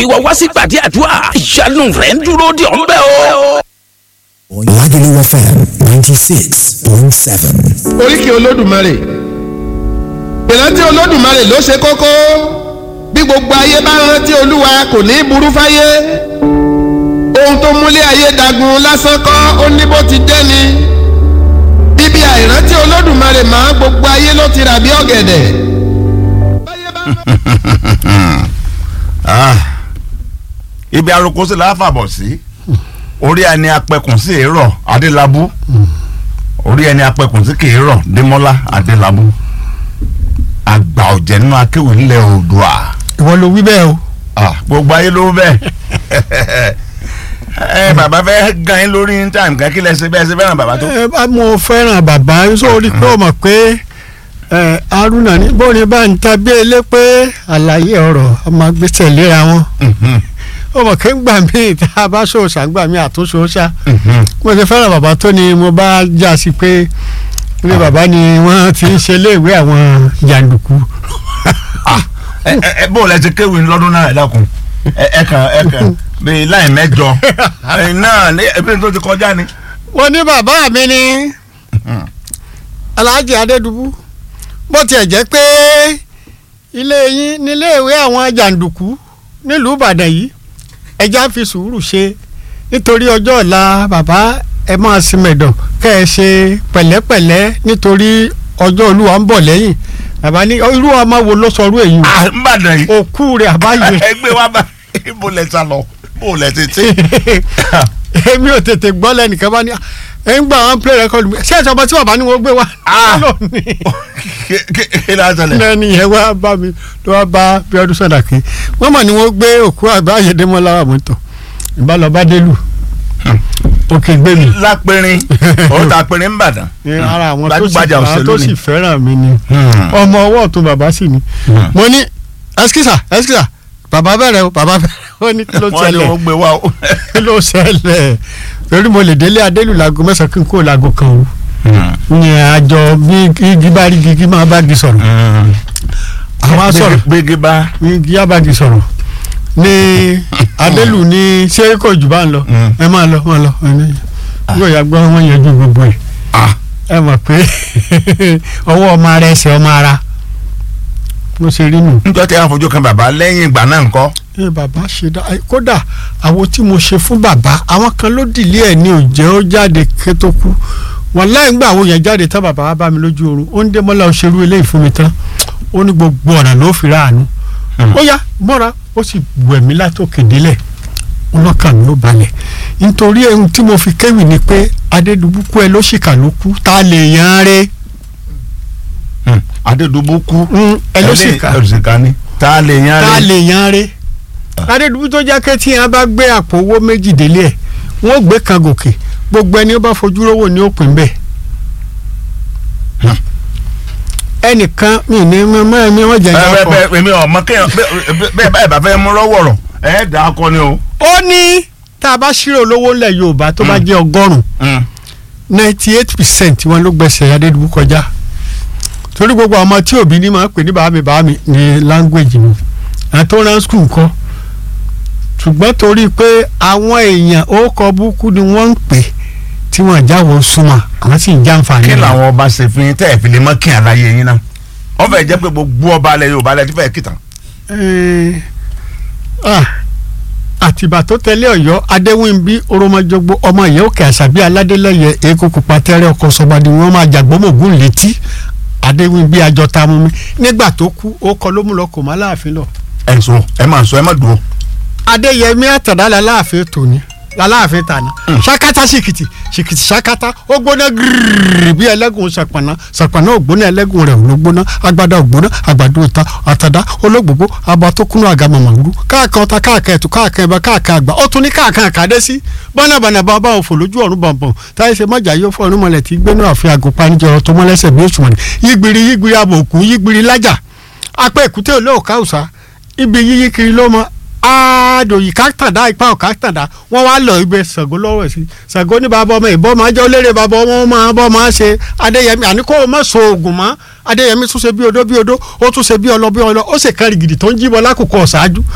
ìwọ wá sí gbàdí àdúrà ìyanu rẹ̀ ń dúró de ọ̀ ń bẹ̀ o. Lagelu FM 96.7. oríkì olódùmarè ìrántí olódùmarè ló ṣe kókó bí gbogbo ayé bá rántí olúwa kò ní í burú fáyé ohun tó múlé ayé dagun lásán kọ́ ó ní bó ti dé ni bíbí àìrántí olódùmarè máa gbogbo ayé ló ti rà bí ọ̀gẹ̀dẹ̀. Ah, ibi aroko sí la fàbọ̀ sí orí ẹni apẹkùn sí èrò adélábù orí ẹni apẹkùn sí kèérọ̀ démọ́lá adélábù àgbà ọ̀jẹ̀ nínú akéwì ńlẹ̀ oòdùà ìwọ ló wí bẹ́ẹ̀ o. Ah, gbogbo ayé ló bẹ́ẹ̀ ẹ bàbá fẹ́ gan yín lórí ní táìmù kan kí lẹ ṣe bẹ́ẹ̀ ṣe fẹ́ràn bàbá tó. ẹ bá mo fẹ́ràn bàbá sórí pé o mọ̀ pé ẹ haruna ní bóni bá ń ta bí elé pé àlàyé ọ̀rọ̀ ọmọ gbèsè léra wọn o mọ̀ pé gbà mí tá a bá ṣòṣà gbà mí àtúnṣe ṣá mo ṣe fẹ́ràn bàbá tó ni mo bá já sí pé ilé bàbá ni wọ́n ti ń ṣe iléèwé àwọn jàǹdùkú. ẹ ẹ ẹ bó o lẹ ti kéwì lọ́dún náà ẹ dákun ẹ ẹ kàn ẹ kàn bíi láì mẹ́jọ ẹ náà ní ẹbí tó ti kọjá ni. mo ní bàbá mi ní alhaji adédùbú bó tiẹ̀ jẹ́ pé ilé yín níléèwé àwọn jàǹdùkú nílùú ìbàdàn yìí ẹja fi sùúrù ṣe nítorí ọjọ́ ọ̀la bàbá ẹ máa sinmẹ̀dọ̀ kẹ́ ẹ ṣe pẹ̀lẹ́pẹ̀lẹ́ nítorí ọjọ́ olúwa ń bọ̀ lẹ́yìn bàbá ní irú ọmọ wo ló sọ irú èyí o à ń bàdàn yìí òkú rẹ̀ àbáyé ẹgbẹ́ wa bá ibo lẹ sá lọ bó lẹ ti tí. èmi ò tètè gbọ́ lẹ́nìkan bá ní ẹ̀ ń gbà wọn play record mi ṣé ẹ̀sọ́ ọmọ tí bàbá ni wọ́n gbé wá. Ah. lónìí kí ló ń ṣẹlẹ̀. lẹ́ni yẹn wá bá mi ló wá bá Bíọ́dún Sàdàkí wọ́n mọ̀ ni wọ́n gbé òkú àgbà Ayédèmọ́lá wà mọ́tò ìbá lọ bá délù òkè gbé mi. lápẹrin òun ta pẹrin ń bàdàn. ní ara àwọn tó sì gbajúgbajà àwọn òṣèlú tó ni. sì fẹ́ràn mi ni Hmm. ọmọ ọwọ́ tó bàbá sì ni Hmm. mo ní ẹsikísà ẹsikísà bàbá bẹ̀rẹ̀ o bàbá bẹ̀rẹ̀ o ní kí ló wọ́n ní ṣẹlẹ̀ wọ́n gbé wa o. kí ló ṣẹlẹ̀ torí mo lè délé adélù láago mẹ́sàn-án kí n kó láago kan o ní àjọ bí igi bá rí igi máa bá igi sọ̀rọ̀ àwa sọ̀rọ̀ gbégi bá. igi á bá igi sọ̀rọ̀ ní adélù ní ṣé kò jù bá ń lọ Mm. ẹ máa lọ máa lọ ẹ ní yóò yà gbọ́ wọn yanjú gbogbo ẹ̀ Ah. ẹ mọ̀ pé ọwọ́ ọmọ ara ẹsẹ̀ ọmọ ara mo ṣe rí nù. níjọ́ tí a fojú kan bàbá lẹ́yìn ìgbà náà ńkọ́. ẹ bàbá ṣe dá ẹ, kódà àwọn tí mo ṣe fún bàbá àwọn kan ló dìlé ẹ ní òjẹ́ ó jáde ké tó kú wọn láì gbà àwọn yẹn jáde tán bàbá wa bá mi lójú oorun ó ń dé mọ́lá òṣèrú eléyìí fún mi tán ó ní gbogbo ọ̀nà ló fi ráàánú Hmm. ó yá mọ́ra ó sì wẹ̀ mí látòkè délẹ̀ ọlọ́kàn mi ló balẹ̀ nítorí ohun tí mo fi kéwì ni pé adédùbúkú ẹ ló ṣìkà ló kú tá lè yan án rẹ adédùbú kú. ẹ ló ṣìkà ẹlẹ́sìnká ni. tá a lè yan tá a rẹ. lè yan re adédùbú tó jẹ́ kẹ́ tí yẹn bá gbé àpò owó méjì délé ẹ̀ wọ́n gbé kan gòkè gbogbo ẹni ó bá fojú rówó ni ó pín bẹ́ẹ̀. Hmm. ẹnìkan mi ní mọ ẹmí wọn jẹ bẹ́ẹ̀ ìjà pọ̀ bẹ́ẹ̀ èmi ọmọ kéèyàn bẹ́ẹ̀ bẹ́ẹ̀ bá fẹ́ mú rọ́wọ̀rọ̀ ẹ̀ dà á kọ́ ni o. ó ní tá a bá ṣírò lówó ńlẹ̀ Yorùbá tó bá Hmm. jẹ́ ọgọ́rùn-ún ninety eight percent wọn ló gbẹ̀sẹ̀ adédùbú kọjá torí gbogbo àwọn ọmọ tí òbí ní máa ń pè ní bàbá mi bàbá mi ní language mi àwọn tó rán skul kọ́ ṣùgbọ́n torí pé àwọn èèyàn ó kọ búkú ni wọ́n ń pè tí wọ́n jáwọ́ súnmọ́ àwọn sì ń jàǹfààní kí rẹ̀. làwọn ọba ṣe fi yín tẹ́ ẹ̀ fi lè mọ́ kí àlàyé yín náà. wọ́n fẹ́ jẹ́ pé gbogbo ọba alẹ́ Yorùbá alẹ́ tí fẹ́ kìtàn. Eh, ah, àtìbà tó tẹ̀lé Ọ̀yọ́ adéwìnbí oromọjọgbó ọmọ ìyá òkè àṣàbí aládélẹ́yẹ èkó pupa tẹ́rẹ́ ọkọ̀ sọ́gbàdì wọn máa jàgbọ́mọ̀gún létí adéwìnbí àjọta mú mi nígbà tó kú ó kọ ló mú lọ kò má láàfin lọ. ẹ sọ ẹ máa sọ ẹ má dúró. adéyẹmí àtàdá làláàfin tòní làláàfin tàní ṣakata ṣìkìtì ṣìkìtì ṣakata ó gbóná gírírí bí ẹlẹ́gùn ṣàpàná ṣàpàná ògbóná ẹlẹ́gùn rẹ̀ ló gbóná agbada ògbóná àgbàdo ìta àtàdá olóògbògbò abà tó kúnnú àga màmàlú káàkan ọta káàkan ẹ̀tù káàkan ẹ̀bà káàkan àgbà ó tún ní káàkan àkàdé sí bọ́nàbọ̀nà bá bá òfò lójú ọ̀run bọ̀nbọ̀n táyé ṣe mọ́jà yóò fọ́ ọ̀run mọ́lẹ̀ tí gbénú àfi àgùnpá níjọ ọ̀rọ̀ tó mọ́lẹ́sẹ̀ bí òṣùwọ̀n yígbiri yígbiri abòkú yígbiri lájà apá èkúté olóòká òsà ibi yíyí kiri ló mọ àádòyì káktàdá ipa ọ̀káktàdá wọ́n wá lọ ibẹ̀ Ṣàngó lọ́wọ́ sí Ṣàngó ní bàbá ọmọ ìbọn máa jẹ́ olérè bàbá ọmọ máa bọ́ máa ṣe Adéyẹmí àní kó o má so oògùn mọ́ Adéyẹmí tún ṣe bí odó bí odó ó tún ṣe bí ọlọ bí ọlọ ó sì kárí gidi tó ń jíbọ lákòókò ọ̀ṣáájú